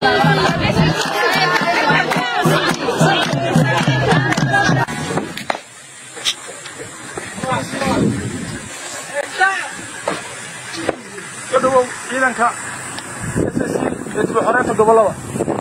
ka dhawow ciidanka SSC ee dib u xoreynta gobollada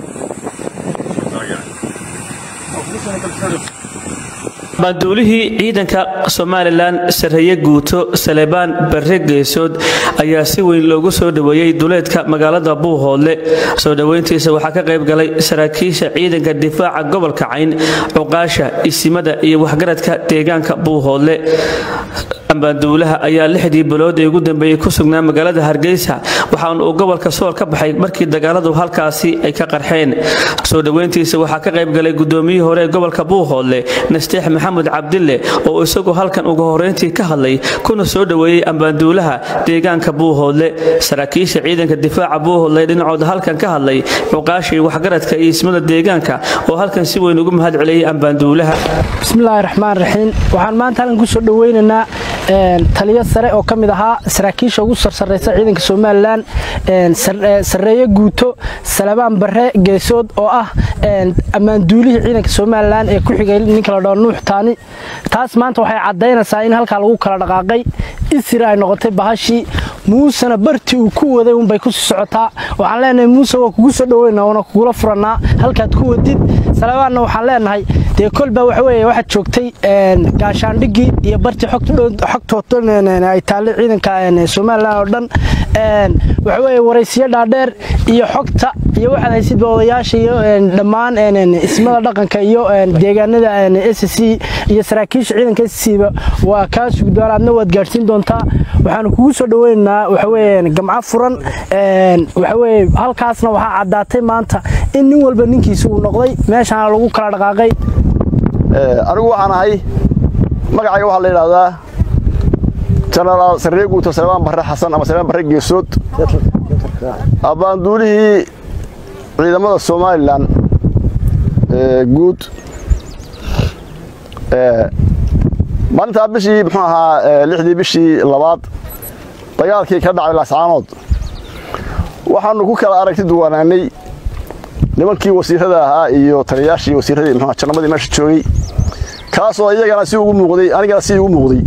banduulihii ciidanka somalilan sarreeye guuto salebaan barre geesood ayaa si weyn loogu soo dhoweeyey duleedka magaalada buuhoodle soo dhoweyntiisa waxaa ka qayb galay saraakiisha ciidanka difaaca gobolka cayn cuqaasha isimada iyo waxgaradka deegaanka buuhoodle ambaanduulaha ayaa lixdii bilood ee ugu dambeeyey ku sugnaa magaalada hargeysa waxaana uu gobolka sool ka baxay markii dagaaladu halkaasi ay ka qarxeen soo dhoweyntiisa waxaa ka qayb galay gudoomiyihii hore ee gobolka buuhoodle nasteex maxamed cabdille oo isagu halkan ugu horeyntii ka hadlay kuna soo dhoweeyey ambaanduulaha deegaanka buuhoodle saraakiisha ciidanka difaaca buuhoodle dhinacooda halkan ka hadlay cuqaashii waxgaradka iyo ismada deegaanka oo halkan si weyn ugu mahad celiyey ambaanduulaha bismillaahi raxmaan raxiim waxaan maanta halkan kusoo dhoweynaynaa taliyo sare oo ka mid ahaa saraakiisha ugu sarsaraysa ciidanka somalilan sarreeye guuto salabaan barre geesood oo ah ammaanduulihii ciidanka somalilan ee ku xigay ninka la dhao nuux taani taas maanta waxay caddaynaysaa in halkaa lagu kala dhaqaaqay isir ay noqotay bahashii muusena bartii uu ku waday unbay kusii socotaa waxaan leenahay muuse waa kugu soo dhoweyna oona kugula furannaa halkaad ku wadid salabaanna waxaan leenahay dee kolbaa waxaweye waxaad joogtay gaashaandhigii iyo bartii xogtood ay taallay ciidanka somalilan oo dhan waxaweye waraysiyo dhaadheer iyo xogta iyo waxaad haysidba odayaasha iyo dhammaan ismada dhaqanka iyo deegaanada s c iyo saraakiisha ciidanka s c ba waa kaa sugdoon aadna waad gaadhsiin doontaa waxaanu kugu soo dhoweynaynaa waxaweye gamco furan waxaweye halkaasna waxaa caddaatay maanta in nin walba ninkiisa uu noqday meeshaana lagu kala dhaqaaqay anigu waxaan ahay magacayga waxaa la yidhaahdaa jenaraal sarree guuto salebaan barre xasan ama salebaan barre geesood abbaanduulihii ciidamada somalilan guud maalintaa bishii muxuu ahaa lixdii bishii labaad dagaalkii ka dhacay laascaanood waxaannu ku kala aragti duwanaanay nimankii wasiirada ahaa iyo taliyayaashii wasiiradii muxuu jannamadii meesha joogay kaasoo iyagana si ugu muuqday anigana si igu muuqday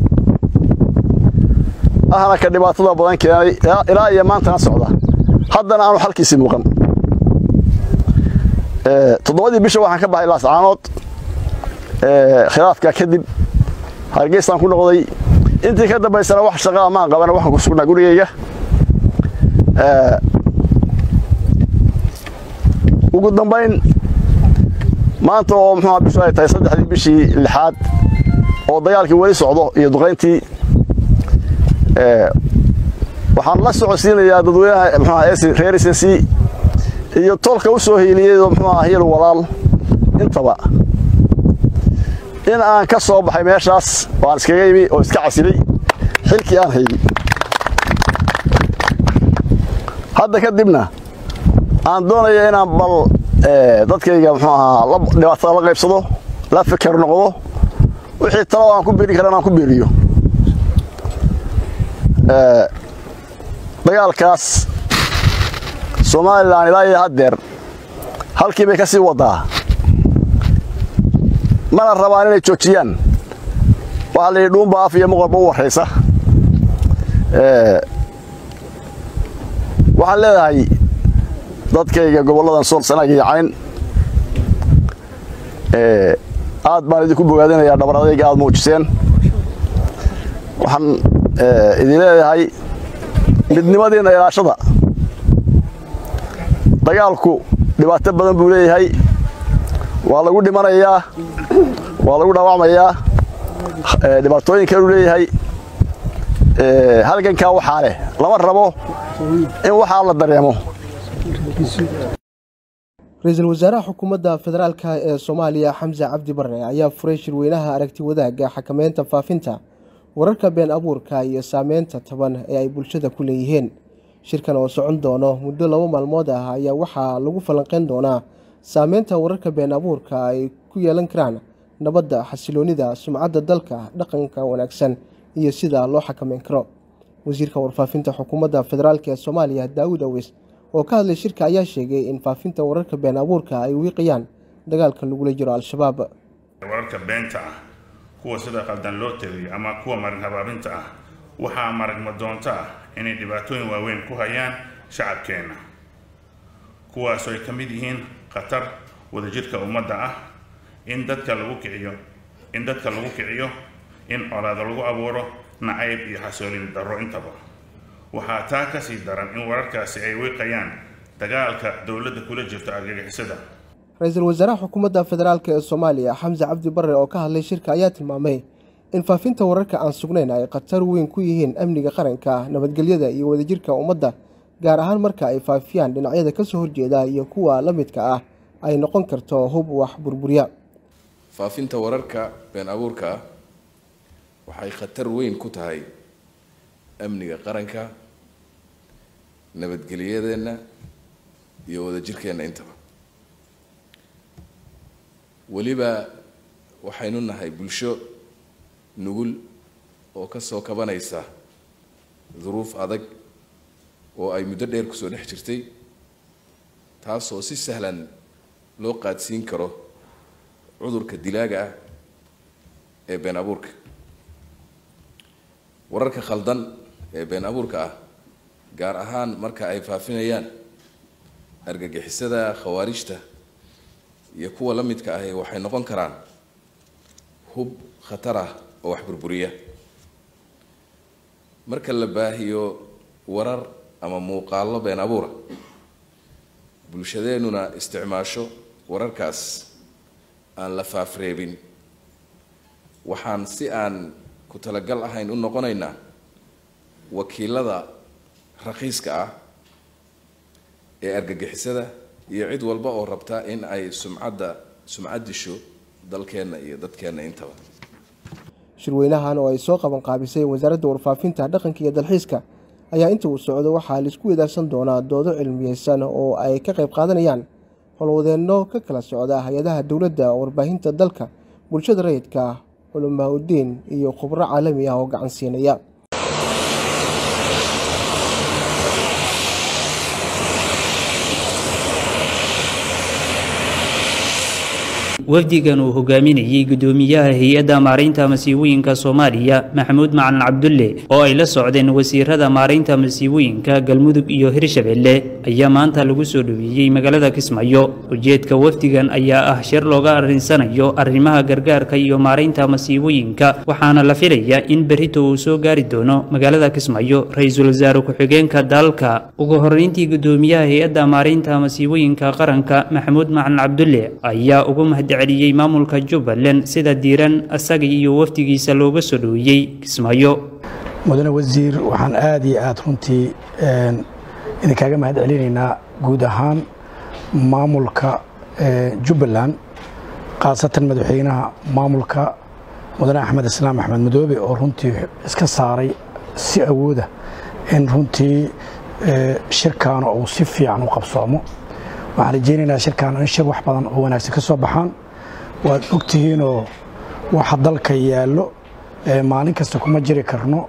ahna ka dhibaatada badan keenay ilaa iyo maantana socda haddana aanu xalkiisii muuqan toddobadii bisha waxaan ka baxay laascaanood khilaafkaa kadib hargeysaan ku noqday intii ka dambaysana wax shaqaa maan qabana waxaan ku sugnaa gurigayga ugu dambayn maanta oo muxuu bishu ay tahay saddexdii bishii lixaad oo dagaalkii weli socdo iyo duqayntii waxaan la socodsiinayaa dadweynaha muxuu reer snc iyo tolka u soo hiiliyey oo muxuu ah hil walaal intaba in aan ka soo baxay meeshaas oo aan iskaga imi oo iska casilay xilkii aan haydi hadda kadibna aan doonaya inaan bal dadkayga muxuu ahaa dhibaatada la qaybsado la fikar noqdo wixii talo aan ku biiri kara inaan ku biiriyo dagaalkaas somalilan ilaa iyo haddeer halkii bay ka sii wadaa mana rabaan inay joojiyaan waxaa la yidhi dhuunba af iyo muqalba u warraysa waxaan leedahay dadkayga gobolladan sool sanaag iyo cayn aad baan idinku bogaadinayaa dhabar adayga aad muujiseen waxaan idin leedahay midnimadiinna ilaashada dagaalku dhibaato badan buu leeyahay waa lagu dhimanayaa waa lagu dhaawacmayaa dhibaatooyin kaluu leeyahay halgankaa waxaa leh lama rabo in waxaa la dareemo ra-iisul wasaaraha xukuumadda federaalka ee soomaaliya xamse cabdi barre ayaa furay shirweynaha aragti wadaagga xakameynta faafinta wararka been abuurka iyo saameynta taban ee ay bulshada ku leeyihiin shirkan oo socon doono muddo laba maalmood ah ayaa waxaa lagu falanqeyn doonaa saameynta wararka been abuurka ay ku yeelan karaan nabadda xasiloonida sumcadda dalka dhaqanka wanaagsan iyo sida loo xakameyn karo wasiirka warfaafinta xukuumadda federaalk ee soomaaliya daawud awis oo ka hadlay shirka ayaa sheegay in faafinta wararka been abuurka ay wiiqayaan dagaalka lagula jiro al-shabaab wararka beenta ah kuwa sida qaldan loo teliyo ama kuwa marin habaabinta ah waxaa maragma doonto ah inay dhibaatooyin waaweyn ku hayaan shacabkeenna kuwaasoo ay ka mid yihiin khatar wadajirka ummadda ah in dadka lagu kiciyo in dadka lagu kiciyo in colaado lagu abuuro nacayb iyo xasoolin darro intaba waxaa taa ka sii daran in wararkaasi ay wiiqayaan dagaalka dowladda kula jirto argagixisada ra-iisul wasaaraha xukuumadda federaalk ee soomaaliya xamse cabdi barre oo ka hadlay shirka ayaa tilmaamay in faafinta wararka aan sugnayn ay khatar weyn ku yihiin amniga qaranka nabadgelyada iyo wadajirka ummadda gaar ahaan marka ay faafiyaan dhinacyada ka soo horjeeda iyo kuwa la midka ah ay noqon karto hub wax burburiya faafinta wararka been abuurka ah waxay khatar weyn ku tahay amniga qaranka nabadgelyadeenna iyo wadajirkeenna intaba weliba waxaynu nahay bulsho nugul oo ka soo kabanaysa duruuf adag oo ay muddo dheer kusoo dhex jirtay taasoo si sahlan loo qaadsiin karo cudurka dilaaga ah ee been abuurka wararka khaldan ee been abuurka ah gaar ahaan marka ay faafinayaan argagixisada khawaarijta iyo kuwa la midka ahi waxay noqon karaan hub khatar ah oo wax burburiya marka la baahiyo warar ama muuqaallo been abuura bulshadeennuna isticmaasho wararkaas aan la faafreebin waxaan si aan ku talagal ahayn u noqonaynaa wakiilada raqiiska ah ee argagixisada iyo cid walba oo rabta in ay sumcadda sumcad disho dalkeenna iyo dadkeenna intaba shirweynahan oo ay soo qaban qaabisay wasaaradda warfaafinta dhaqanka iyo dalxiiska ayaa inta uu socdo waxaa laisku wadaarsan doonaa doodo cilmiyeysan oo ay ka qayb qaadanayaan howlwadeenno ka kala socda hay-adaha dowladda warbaahinta dalka bulshada rayidka culamaa udiin iyo khubro caalami ah oo gacan siinaya wafdigan uu hogaaminayey gudoomiyaha hay-adda maaraynta masiibooyinka soomaaliya maxamuud macalin cabdulle oo ay la socdeen wasiirada maaraynta masiibooyinka galmudug iyo hirshabelle ayaa maanta lagu soo dhoweeyey magaalada kismaayo ujeedka wafdigan ayaa ah shir looga arrinsanayo arrimaha gargaarka iyo maaraynta masiibooyinka waxaana la filayaa in berrito uu soo gaari doono magaalada kismaayo ra-iisul wasaare ku-xigeenka dalka ugu horreyntii gudoomiyaha hay-adda maaraynta masiibooyinka qaranka maxamuud macalin cabdulle ayaa ugu mahad celiyey maamulka jubbaland sida diiran asaga iyo wafdigiisa looga soo dhoweeyey kismaayo mudane wasiir waxaan aada iyo aada runtii idinkaaga mahad celinaynaa guud ahaan maamulka jubbaland khaasatan madaxweynaha maamulka mudane axmed islaam axmed madoobe oo runtii iska saaray si awooda in runtii shirkaana uu si fiican u qabsoomo waxaan rajaynaynaa shirkaan in shir wax badan oo wanaagsan ka soo baxaan waad ogtihiinoo waxa dalka yaallo maalin kasta kuma jiri karno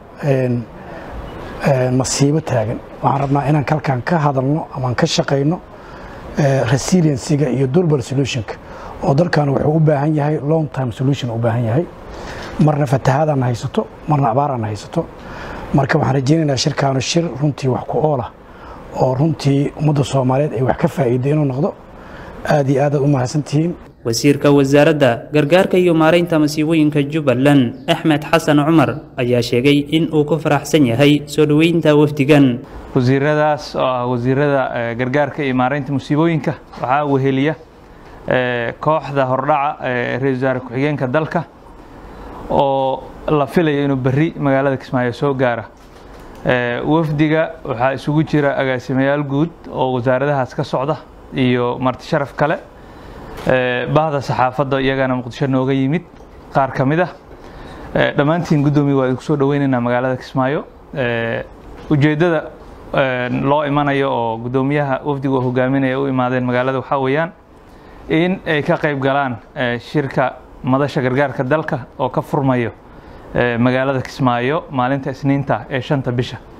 masiibo taagan waxaan rabnaa inaan kalkan ka hadalno amaan ka shaqayno resiliensiga iyo durable solutionka oo dalkan wuxuu u baahan yahay long time solution u baahan yahay marna fatahaadaan haysato marna abaaraan haysato marka waxaan rajaynaynaa shirkaanu shir runtii wax ku oolah oo runtii ummadda soomaaliyeed ay wax ka faa'iiday inuu noqdo aad iyo aadaad u mahadsantihiin wasiirka wasaaradda gargaarka iyo maaraynta masiibooyinka jubbaland axmed xasan cumar ayaa sheegay in uu ku faraxsan yahay soo dhoweynta wafdigan wasiiradaas oo ah wasiirada gargaarka iyo maaraynta musiibooyinka waxaa weheliya kooxda hordhaca ee ra-isul wasaare ku-xigeenka dalka oo la filayo inuu berri magaalada kismaayo soo gaara wafdiga waxaa isugu jira agaasimayaal guud oo wasaaradahaas ka socda iyo marti sharaf kale bahda saxaafadda iyagana muqdisho nooga yimid qaar ka mid ah dhammaantiin guddoomiya waa idinku soo dhoweynaynaa magaalada kismaayo ujeeddada loo imanayo oo guddoomiyaha wafdiga oo hogaaminaya u imaadeen magaalada waxaa weeyaan in ay ka qayb galaan shirka madasha gargaarka dalka oo ka furmayo magaalada kismaayo maalinta isniinta ee shanta bisha